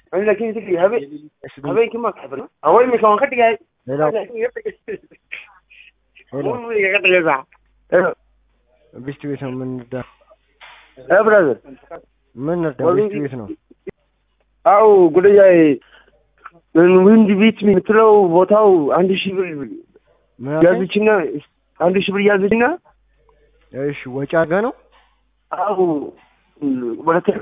ani laakiin isi habe habeenkii ma kaxban away mi kan ka dhigay ሌላው muumiga ka dhigaysaa hello ቢስት ቤት ነው የምንርዳ eh brother ምን እርዳ ወደ- ቢስት ቤት ነው አው ጉዳይ ዊንድ ቢት የምትለው ቦታው አንድ ሺህ ብር ምን አልከኝ? ያዘችና አንድ ሺህ ብር ያዘችና እሺ ወጪ አድርገህ ነው አው ወደ ቴ-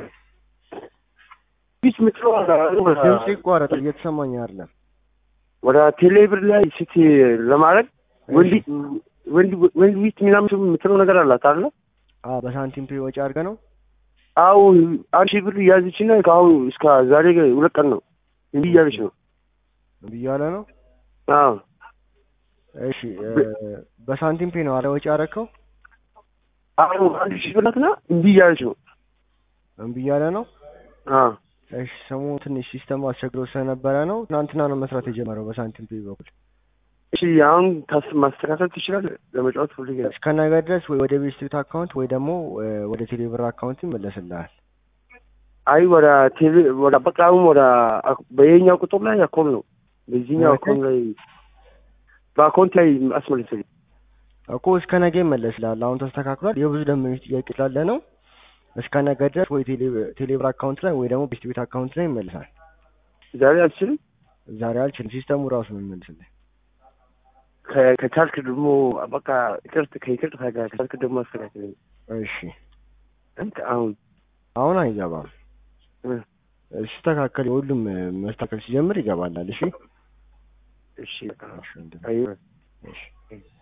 ቢት የምትለው ድምጽ ይቋረጣል እየተሰማኝ አይደለም ወደ ቴሌብር ላይ ስት ለማድረግ ወንድ ወንድ ወንድ ቢት ምናምን የምትለው ነገር አላት አለ አ በሳንቲም ፔ ወጪ አድርገህ ነው አው አንድ ሺህ ብር ያዘችና ከአሁን እስከ ዛሬ ሁለት ቀን ነው እንዲህ እያለች ነው ብያለ ነው አዎ እሺ እ፣ በሳንቲም ፔ ነው አለ ወጪ አደረከው አዎ አንድ ሺህ ብር ናትና እንዲህ እያለች ነው እምቢ እያለ ነው አዎ እሺ ሰሞኑ ትንሽ ሲስተም አስቸግሮ ስለነበረ ነው ትናንትና ነው መስራት የጀመረው በሳንቲም ፔ በኩል እሺ አሁን ታስ ማስተካከል ትችላለህ ለመጫወት ፈልጌ ነው እስከ ነገ ድረስ ወይ ወደ ቤት ስትሪት አካውንት ወይ ደግሞ እ፣ ወደ ቴሌብር አካውንት ይመለስልሃል አይ ወደ ቴሌ ወደ በቃ አሁን ወደ አክ- በየኛው ቁጥር ላይ አካውንት ነው በዚህኛው ማለት? አካውንት ላይ በአካውንት ላይ አስመልስልኝ እኮ እስከ ነገ ይመለስልሃል አሁን ተስተካክሏል የብዙ ደንበኞች ጥያቄ ስላለ ነው እስከ ነገ ድረስ ወይ ቴሌ- ቴሌብር አካውንት ላይ ወይ ደግሞ ቤት ቤት አካውንት ላይ ይመልሳል ዛሬ አልችልም ዛሬ አልችልም ሲስተሙ ራሱ ነው የሚመልስልህ ከ- ከቻልክ ደግሞ በቃ ይቅርት ከይቅርት ጋር ከቻልክ ደግሞ አስተካክለኝ እሺ አንተ አሁን አሁን አይገባም እ፣ ሲስተካከል ሁሉም እ፣ መስተካከል ሲጀምር ይገባላል እሺ እሺ በቃ እሺ ወንድሜ። አይ እሺ